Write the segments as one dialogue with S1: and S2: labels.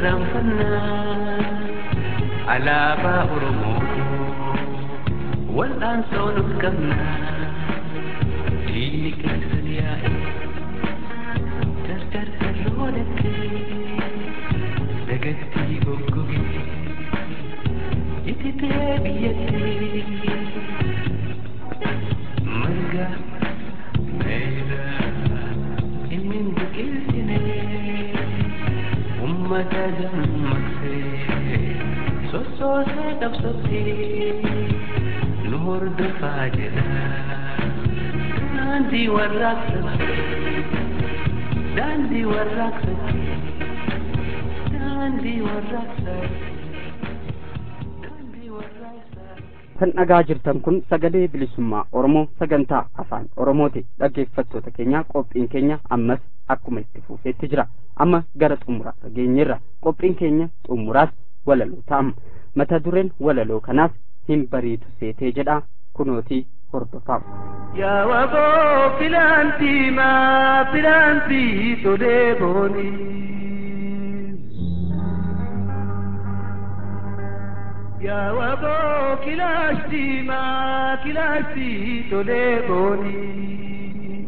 S1: irraanfannaa alaabaa Oromoo wal'aansoo nuuf qabnaa diinni keessan yaa'e gargar garroodattee dagattii goggogee ititee biyyattii marga meeyda inni biqilchine ummata dammaqsee sossoosee qabsottee nu hordofaa jedha daandii warraaqsatti daandii warraaqsatti daandii warraaqsatti daandii warraaqsatti
S2: kan dhagaa jirtan kun sagalee bilisummaa oromoo sagantaa afaan oromooti dhaggeeffattoota keenya qophiin keenya ammas akkuma itti fufeetti jira amma gara xumuraarra geenyeerra qophiin keenya xumuraas walaloo ta'ama mata dureen walaloo kanaas hin bariitu seetee jedha kunootii hordofaa
S1: Yaa wagoo filaantii maa filaantii tolee boonii. Yaa wagoo kilaashtii maa kilaashtii tolee boonii.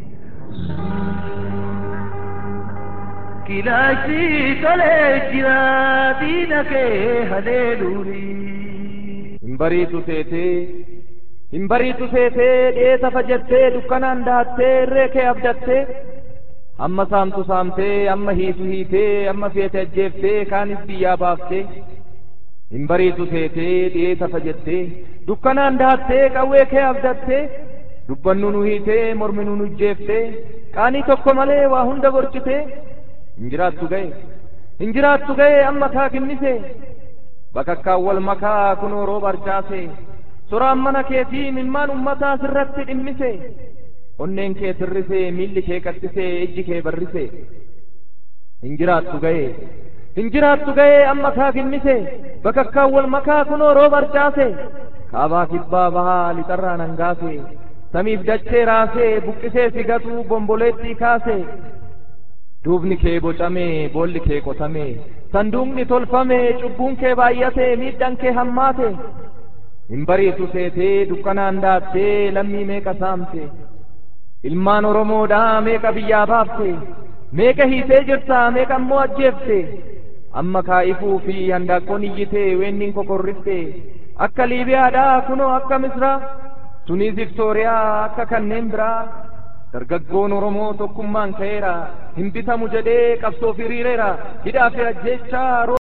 S1: Kilaashtii tolee jira diina kee haleeluunii.
S3: hin bariitu seetee hin bariitu seetee dheesa fajattee dukkanaan daattee irree kee abdattee amma saamtu saamtee amma hiitu hiitee amma feete ajjeeftee kaanis biyyaa baaftee hin bariitu seetee dheesa fajattee dukkanaan daattee qawwee kee abdattee dubbannu nu hiitee mormi nu ijjeeftee qaanii tokko malee waa hunda gorchitee hin jiraattu ga'e hin jiraattu ga'e amma kaa kinnise bakakkaan wal makaa kunoo rooba arcaase soraan mana keetii mimmaan ummataa sirratti dhimmise onneen kee sirrise miilli kee qaxxise ijji kee barrise hin jiraattu ga'e hin jiraattu ga'e amma kaa kinnise bakakkaan wal makaa kunoo rooba arcaase kaabaa kibbaa bahaa lixarraa nangaase samiif dachee raasee buqqisee sigatu bomboleettii kaase duubni kee bocame boolli kee qotame sanduuqni tolfame cubbuun kee baay'ate miidhaan kee hammaate hin bariitu seetee dukkanaan daattee lammii meeqa saamte ilmaan oromoodhaa meeqa biyyaa baafte meeqa hiitee jirta meeqa ammoo ajjeefte amma kaa'ifuu fi handaaqqoon iyyite weenniin kokorrifte akka liibiyaadhaa kunoo akka misraa tunis viktooriyaa akka kanneen biraa dargaggoon oromoo tokkummaan ka'eera hin bitamu jedhee qabsoof hiriireera hidhaa fi ajjeechaa